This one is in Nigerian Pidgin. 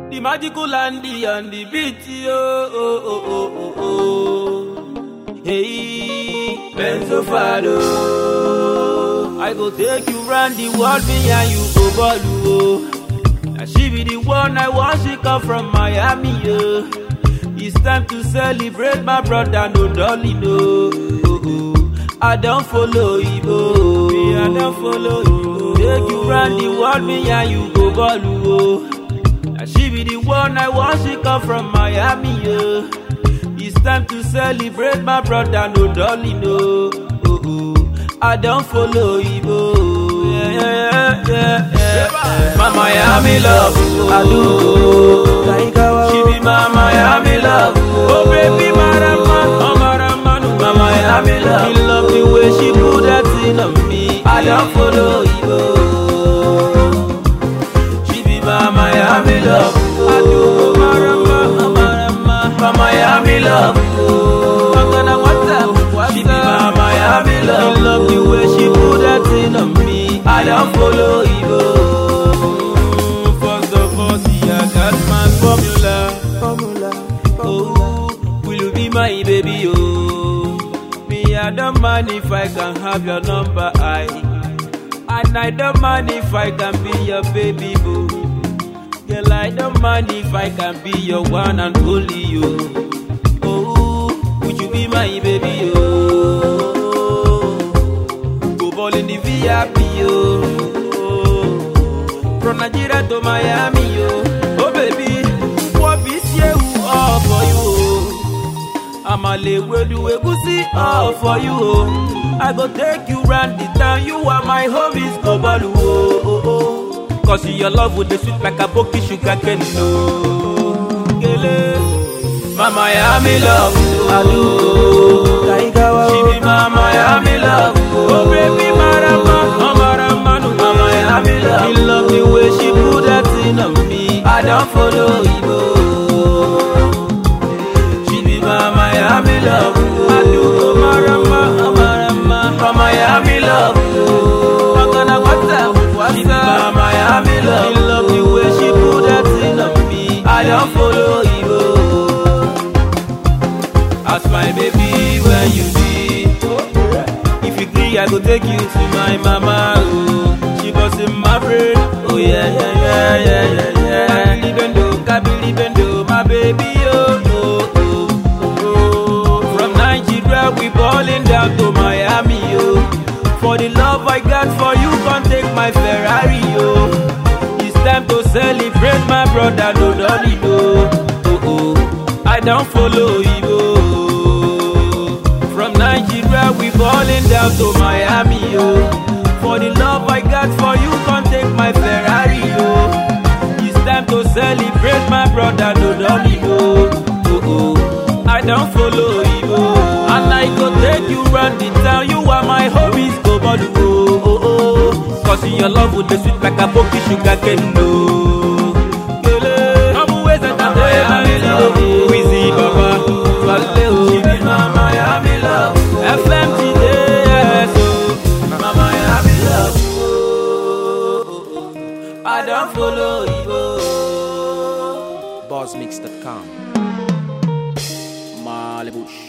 The magical Andy and the beat, oh, oh, oh, oh, oh, oh. Hey, Benzo Fado. I go take you round the world, me and you go ball, oh. Now she be the one I want, she come from Miami, oh. It's time to celebrate my brother, no dolly, no. Oh, oh. I don't follow you, oh. Me, I don't follow you. Take you round the world, me and you go ball, oh. Now she be the one I want, she come from Miami, oh. It's time to celebrate my brother, no dolly, no. Oh, oh. I don't follow you, oh. Yeah, yeah, yeah, yeah, yeah. My Miami love, I do. She be my Miami love, oh baby, marama, oh marama, no, my Miami love. He love the way she put that thing on me. I don't follow you, oh. She be my Miami love. I do marama, marama, my Miami love. I'm gonna WhatsApp. She be my Miami love. He love the way she put that thing on me. I don't follow you. First of all, see I got my formula. Formula. Oh, will you be my baby? Oh, me I don't mind if I can have your number. I. And I don't mind if I can be your baby boo. Girl, I don't mind if I can be your one and only you. Oh, would you be my baby? Oh, go ball in the VIP. Oh, from Nigeria to Miami. Oh, oh baby, what be you all for you? Oh. I'ma lay where do egusi all for you. Oh. I go take you round the town. You are my homies, go ball. Oh, oh, oh. Cause your love with the sweet like a boki sugar cane. No, Gele. My Miami love, I do. She be my Miami love. Oh baby, marama, oh marama, no, my Miami love. He love the way she put that thing on me. I don't follow you. She be my Miami love. I do go marama, oh marama, my Miami love. I'm gonna WhatsApp, WhatsApp. She be my Miami love. He love the way she put that thing on me. I don't follow you. As my baby, where you be? If you agree, I go take you to my mama. Oh, she was in my brain. Oh yeah, yeah, yeah, yeah, yeah, yeah. Libendo, Kabi Libendo, my baby. Oh, oh, oh, oh. From Nigeria, we balling down to Miami. Oh, for the love I got for you, can't take my Ferrari. Oh, it's time to celebrate my brother. No, dolly, no. Oh, oh, I don't follow you. Oh. From Nigeria, we balling down to Miami, yo. For the love I got for you, can't take my Ferrari, yo. It's time to celebrate my brother, no dolly, yo. Oh, oh, I don't follow you, oh. And I go take you round the town, you are my homies, go ball, oh, oh, oh. Cause your love with the sweet like a boki sugar cane, no. Gele, I'm always at the Miami, Wheezy, Baba, Swallow, oh. She be my Miami love. FMT yes, oh. My Miami love. Oh, I don't follow you. oh. Bossmix.com. Malibush.